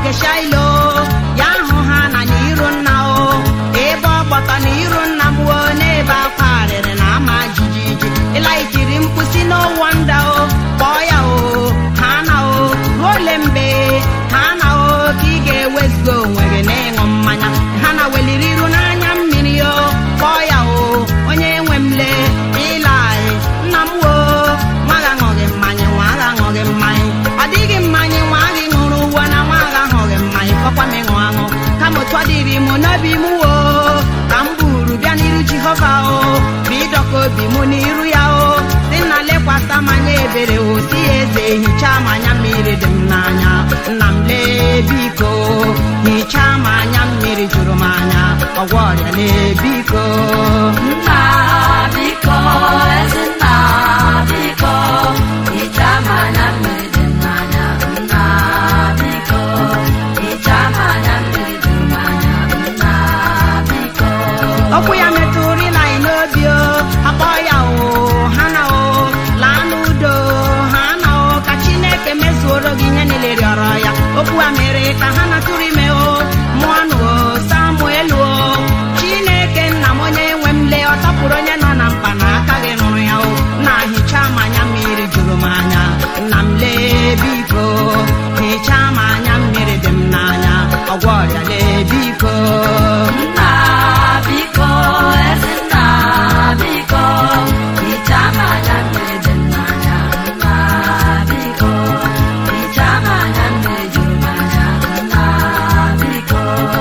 n'ogige shailo ya hụ ha na n'iru nna o ebe ọ gbọtọ n'iru nna m o n'ebe akwa arịrị na ama jijiji ịlaitiri mkpụsi n'ụwa nda o kpọọ ya o ha na o ruo ole mgbe ha na o ka ị ga-ewezuga onwe gị n'ịṅụ mmanya ha na weliri iru n'anya mmiri o kpọọ ya o onye nwe m lee ịlaị nna m o nwa gị aṅụghị mmanya nwa gị aṅụghị mmanya ọ dịghị mmanya nwa gị ṅụrụ uwe na nwa gị aṅụghị mmanya kọkwa m ịṅụ aṅụ kama otu ọ dịrị m n'obi m o ka m buru bịa n'iru jehova o bụ ịdọka obi m n'iru ya o dị nna lekwasị m anya ebere o si ya eze hichaa m anya mmiri dị m n'anya nna m lee biko hichaa m anya mmiri juru m anya ọgwọ ọrịa lee biko nna biko ezi nna biko hichaa m anya mmiri dị m n'anya nna biko hichaa m anya mmiri dị m n'anya nna biko okwu ya metụrụ ịlaị n'obi o akpọ ya o ha na o laa n'udo ha na o ka chineke mezuoro gị ihe niile rịọrọ ya okwu a mere ka ha natụrụ ime o mụọ nụ o samuel o chineke nna m onye nwe m lee ọ tọpụrụ onye nọ na mkpa na aka gị nụrụ ya o na-ahicha m anya mmiri juru m anya nna m lee biko hichaa m anya mmiri dị m n'anya ọgwọ ọrịa lee biko nna biko ezi nna biko hichaa m anya mmiri dị m n'anya nna biko hichaa m anya mmiri juru m anya nna biko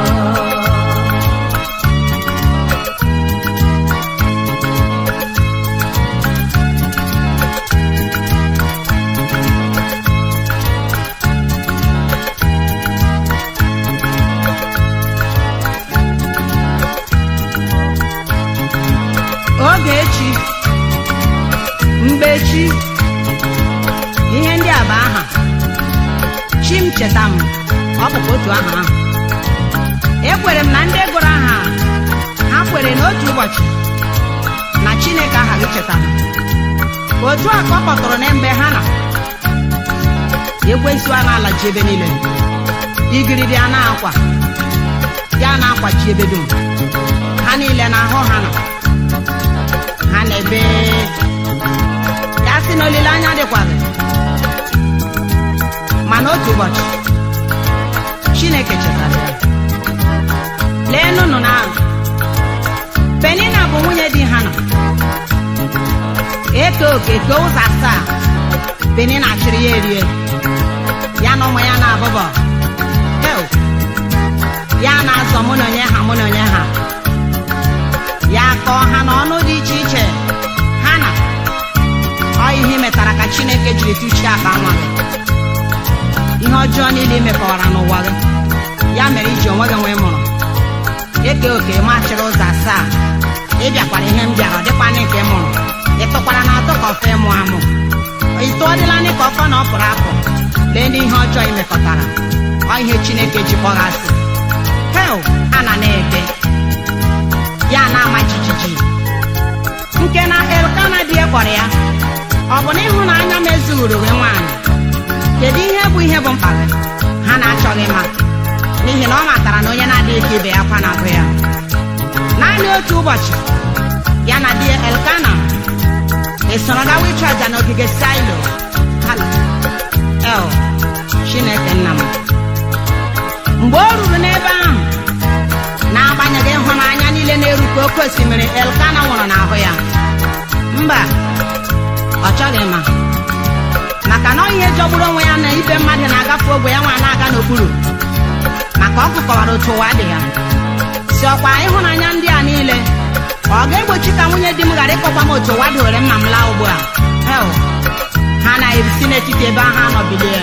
Ogechi mgbechi ihe ndị a bụ aha chi m cheta m ọ bụkwa otu aha ahụ ekwere m na ndị gụrụ aha a, ha kwere n'otu ụbọchị na chineke aha gị cheta m otu a ka ọ kpọtụrụ na mgbe ha na ekwensu a na-alachi ebe niile igiridi a na-akwa ya na-akwachi ebe dum ha niile na-ahụ ha na ha na-ebe ya sị na olileanya dịkwaghị mana otu ụbọchị chineke chetara ya lee nụnụ na penina bụ nwunye di ha nọ eke oke kee ụzọ asaa penina chịrị ya erie ya na ụmụ ya na-abụbọ Heo! ya na-azọ mụ na onye ha mụ na onye ha ya kọọ ha n'ọnụ dị iche iche ha na ọ ihe metara ka chineke jiri tụchie akpa nwa gị ihe ọjọọ niile imekọwara n'ụwa gị ya mere iji onwe gị nwee mụrụ eke oke machịrị ụzọ asaa ịbịakwara ihe m bịara ọ dịkwana nke ị mụrụ ịtụkwara na atụ ka ọfọ ịmụ amụ ito ọdịla ndị ka ọfọ na ọ pụrụ apụ lee ndị ihe ọjọọ imekọtara ọ ihe chineke ji kpọghasị hel a na na-ebe ya na-ama jijiji nke na elkana di ya kpọrọ ya ọ bụ na ịhụnanya m ezughuru gị nwaanyị kedu ihe bụ ihe bụ mkpa gị ha na-achọghị ma n'ihi na ọ matara na onye na-adịghị ka ibe ya kwa na-agụ ya naanị otu ụbọchị ya na di ya elkana esoro gawa ịchụ aja n'ogige silo Hala. el chineke nna m mgbe o ruru n'ebe ahụ n'agbanyeghị ịhụnanya niile na-erukwa oke osimiri elkana nwụrụ n'ahụ ya mba ọ chọghị ma maka na ọ ihe jọgburu onwe ya na ibe mmadụ na-agafe ogwe ya nwa na-aga n'okpuru maka ọ kụkọwara otu ụwa dị ya si ọkwa ịhụnanya ndị a niile ọ ga-egbochi ka nwunye di m ghara ịkpọkwa m otu ụwa dowere mma m laa ugbu a Hell, ha na-esi n'etiti ebe ahụ anọbilie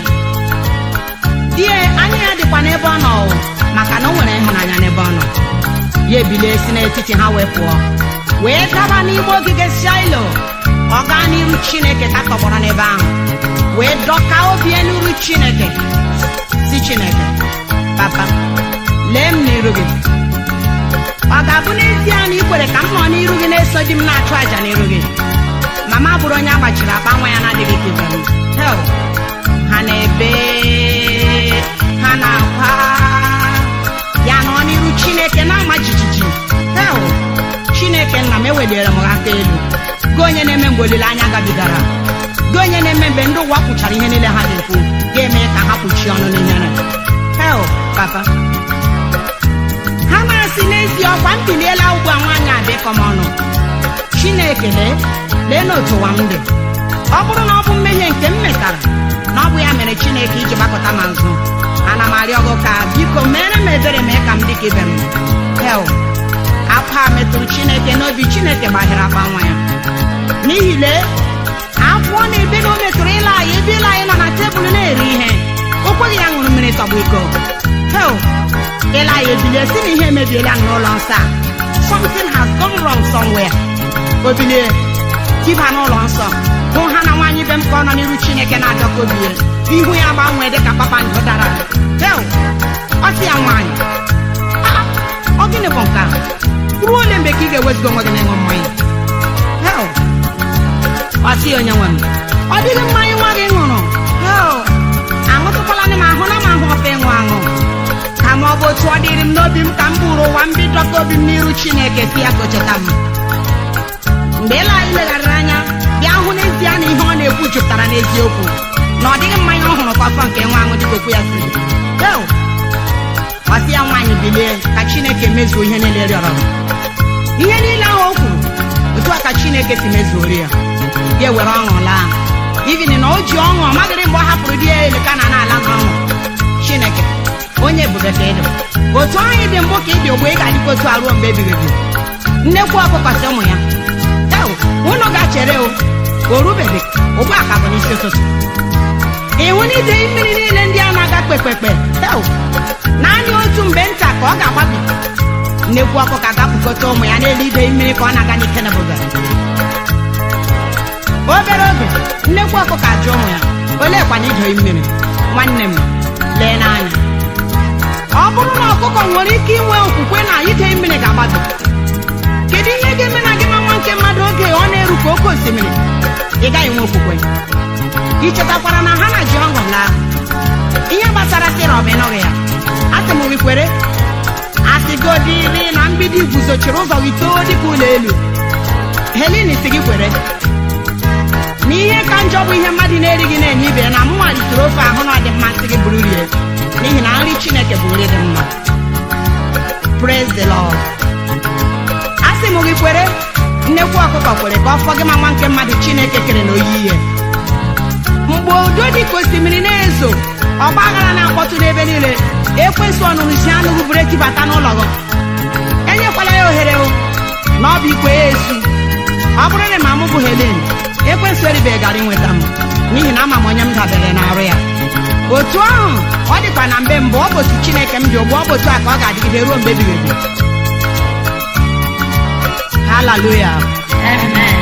die anya ya dịkwa n'ebe ọ nọ o, maka na o nwere ịhụnanya n'ebe ọ nọ ya ebilie si n'etiti ha wee pụọ wee gaba n'ime ogige shailo ọ gaa n'iru chineke ka tọgbọrọ n'ebe ahụ wee dọka obi ya n'iru chineke si chineke papa lee m n'iru gị ọ ga-abụ n'ezie na ị kwere ka m nọ n'iru gị na-eso di m na-achụ àjà n'iru gị mama bụrụ onye agbachiri akpa nwa ya na-adịghị ka ibe m Hell, ha na-ebe ha na-akwa ya nọ n'iru chineke na-ama jijiji hel chineke nna m eweliere m aka elu gị onye na-eme mgbe olileanya gabigara gị onye na-eme mgbe ndị ụwa kwuchara ihe niile ha ga-ekwu ga-eme ka ha kpuchie ọnụ n'ihere hel papa ha na-asị n'ezie ọkwa m biliela ugbu a nwaanyị adịkọ m ọnụ chineke lee lee n'otu ụwa m dị ọ bụrụ na ọ bụ mmehie nke m metara na ọ bụ ya mere chineke iji gbakọta m azụ ana m arịọ gị ka biko mere m ebere mee ka m dị ka ibe m hel akwa a metụrụ chineke n'obi chineke gbaghịrị akpa nwa ya n'ihi lee akwụọ na ebe na o metụrụ ịla anyị ebe ịla anyị nọ na tebụl na-eri ihe o kweghị ya ṅụrụ mmiri tọgbọ iko hel ịla ya ebilie si na ihe emebiela n'ụlọ nsọ a something has gone wrong somewhere o bilie tiba n'ụlọ nsọ hụ ha na nwaanyị be m ka ọ nọ n'iru chineke na-adọka obi ya ihu ya gbanwee dị ka kpakpando dara hel ọ sị ya nwaanyị "Ah, ọ gịnị bụ nke a ruo ole mgbe ka ị ga-eweziga onwe gị n'ịṅụ mmanya hel ọ sị ya onye nwe m ọ dịghị mmanya nwa gị ṅụrụ hel aṅụtụkwala m ahụ na m ahụ ọfa ịṅụ aṅụ kama ọ bụ otu ọ dịrị m n'obi m ka m bụrụ ụwa mbi dọka obi m n'iru chineke si ya ka o cheta m mgbe ịla anyị legharịrị anya bịa hụ n'ezie na ihe ọ na-ekwu jupụtara n'eziokwu na ọ dịghị mmanya ọ hụrụ ka ọsọ nke nwa aṅụ dịka okwu ya si Heo! ọ sị ya nwaanyị bilie ka chineke mezuo ihe niile rịọrọ ihe niile ahụ o kwuru otu a ka chineke si mezuori ya ya ewere ọṅụ laa ivini na o ji ọṅụ ọ maghịrị mgbe ọ hapụrụ di ya eleka na n'ala na ọṅụ chineke onye ebube ka ịdị otu anyị dị mbụ ka ịdị ogbe ị ga-adịkwa otu a ruo mgbe ebighị ebi nnekwu ọkụkọ si ụmụ ya Ew, unu ga-chere o o rubeghị ugbu a ka bụ n'isi ụtụtụ ịhụ na ide mmiri niile ndị a na-aga kpekpekpe Ew, naanị otu mgbe nta ka ọ ga-agbabi nnekwu ọkụkọ ga-apụkọta ụmụ ya n'elu ide mmiri ka ọ na-aga n'ike nebuga obere oge nnekwu ọkụkọ ajụ ụmụ ya oleekwana idei mmiri nwanne m lee n'anya ọ bụrụ na ọkụkọ nwere ike inwe okwukwe na ide mmiri ga-agbado kedu ihe ga-eme na gị ma nwa nke mmadụ oge ọ na-eru ka oke osimiri ị gaghị enwe okwukwe ị chetakwara na ha na ji ọṅụ laa ihe gbasara sirọp ịnụghị ya asị m gị kwere asịgodiri na mgbidi guzochiri ụzọ gị too dịka ụlọ elu helin si gị kwere na ihe ka njọ bụ ihe mmadụ na-erighị na-enye ibe ya na mụ malitere ofe ahụ na ọ dị mmasị gị bụrụ rie n'ihi na nri chineke bụ nri dị mma praise the lord asị m gị kwere nnekwu ọkụkọ kwere ka ọ fọ gị ma nwa nke mmadụ chineke kere na oyi ihe mgbe udo dị ka osimiri na-ezo ọgba aghara na-akpọtụ n'ebe niile ekwesị ọnụrụ si anụghị buru etibata n'ụlọ gị enyekwala ya ohere o na ọ bụ ikwe ya esu ọ bụrụ na ma mụ bụ helen ekwesị eribeghị gara inweta m n'ihi na ama m onye m dabere n'arụ ya otu ahụ ọ dịkwa na mgbe mbụ ọ bụ otu chineke m dị ugbu ọ bụ otu a ka ọ ga-adịgide ruo mgbe ebighị ebi haleluya Amen.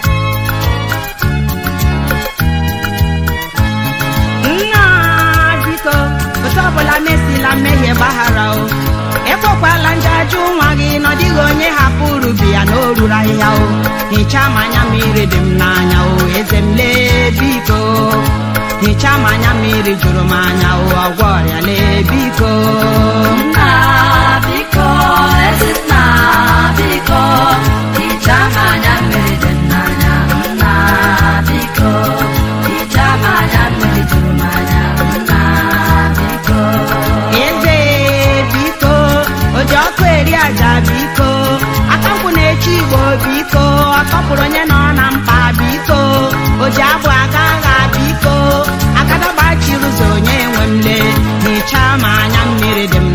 nna biko otu ọbụla mesila mmehie gbaghara o ekwekwala njajụ nwa gị na ọ dịghị onye hapụrụ bi ya na o ruru ahịhịa o hichaa m anya mmiri dị m n'anya o eze m lee biko hichaa m anya mmiri jụrụ m anya o ọgwọ ọrịa lee biko Nna biko, ezi nna biko, hichaa m anya mmiri dị m n'anya. Nna biko, hichaa m anya mmiri juru m anya. Nna biko. eze biko oji ọkụ eri aja biko akankwụ na-eche igbo biko ọ tọpụrụ onye nọ na mkpa biko oji agbụ aga agha biko akadagbachiri ụzọ onye nwe m lee hichaa m anya mmiri dị m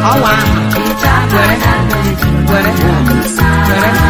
ọwa aha hichaa m anya mmiri juru were nna were